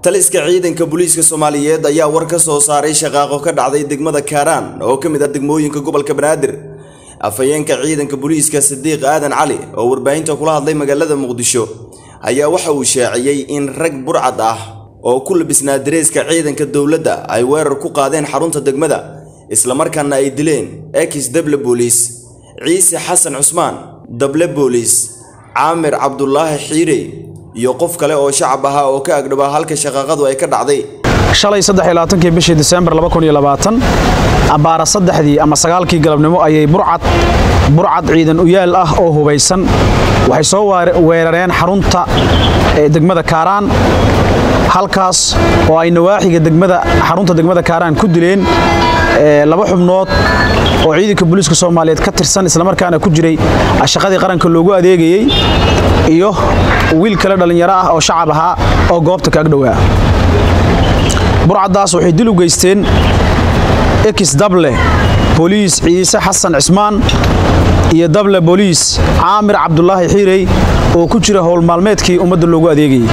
taliska ciidanka booliiska soomaaliyeed ayaa war ka soo saaray shaqaaqo ka dhacday degmada kaaraan oo ka mid ah degmooyinka gobolka banaadir afhayeenka ciidanka booliiska sidiiq aadan cali oo warbaahinta kula hadlay magaalada muqdisho ayaa waxa uu shaaciyey in rag burcad ah oo ku labisnaa dareeska ciidanka dowladda ay weerar ku qaadeen xarunta degmada islamarkaana ay dileen ekis deble booliis ciise xasan cusmaan dable booliis caamir cabdulaahi xiire iyo qof kale oo shacab ahaa oo ka agdhabaa halka shaqaaqadu ay ka dhacday shalay kii bishii disembar abbaara saddexdii ama sagaalkii galabnimo ayay burcad burcad ciidan uyaal ah oo hubaysan waxay soo weerareen xarunta degmada kaaraan halkaas oo ay nawaaxiga degmada xarunta degmada kaaraan ku dileen laba xubnood oo ciidanka booliiska soomaaliyeed ka tirsan islamarkaana ku jiray shaqadii qaranka loogu adeegayey iyo wiil kale dhallinyaro ah oo shacab ahaa oo goobta ka agdhowaa burcaddaas waxay dil u geysteen ekis dable booliis ciise xasan cismaan iyo dable booliis caamir cabdulaahi xiirey oo ku jira howlmaalmeedkii ummadda loogu adeegayey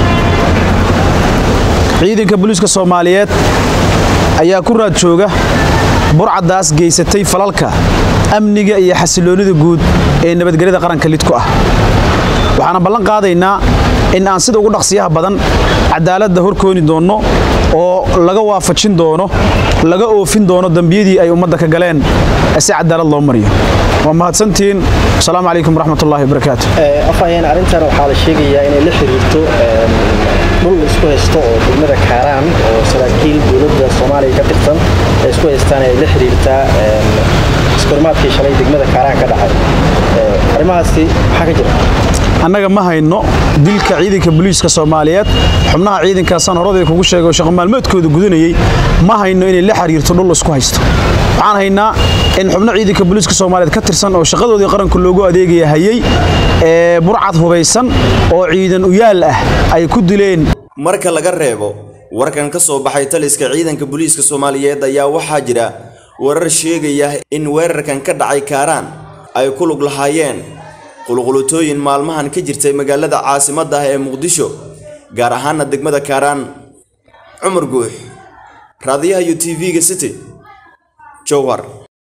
ciidanka booliiska soomaaliyeed ayaa ku raad jooga burcaddaas geysatay falalka amniga iyo xasiloonnida guud ee nabadgelyada qaranka lidku ah waxaana ballan qaadaynaa in aan sida ugu dhaqsiyaha badan cadaaladda horkooni doonno oo laga waafajin doono laga oofin doono dembiyadii ay ummadda ka galeen si cadaalad loo mariyo waa mahadsantihiin asalaamu calaykum waraxmatullahi wabarakaatu afhayeen arrintan waxaa la sheegayaa inay la xiriirto dhul isku haysto oo degmada kaaraan oo saraakiil dowladda soomaaliya ka tirsan ay isku haystaan ay la xiriirtaa iskormaadkii shalay degmada kaaraan ka dhacay arrimahaasi maxaa ka jira annaga ma hayno dilka ciidanka booliiska soomaaliyeed xubnaha ciidankaasaan horadii kugu sheegay oo shaqo maalmeedkooda gudanayey ma hayno inay la xiriirto dhul isku haysto waxaan haynaa in xubno ciidanka booliiska soomaaliyeed ka tirsan oo shaqadoodii qaranka loogu adeegaya hayey ee burcad hubaysan oo ciidan uyaal ah ay ku dileen marka laga reebo warkan ka soo baxay taliska ciidanka booliiska soomaaliyeed ayaa waxaa jira warar sheegaya in weerarkan ka dhacay kaaraan ay ku lug lahaayeen qulqulutooyin maalmahan ka jirtay magaalada caasimadda ah ee muqdisho gaar ahaana degmada kaaraan cumar guux raadiyaha iyo t v-ga city jowhar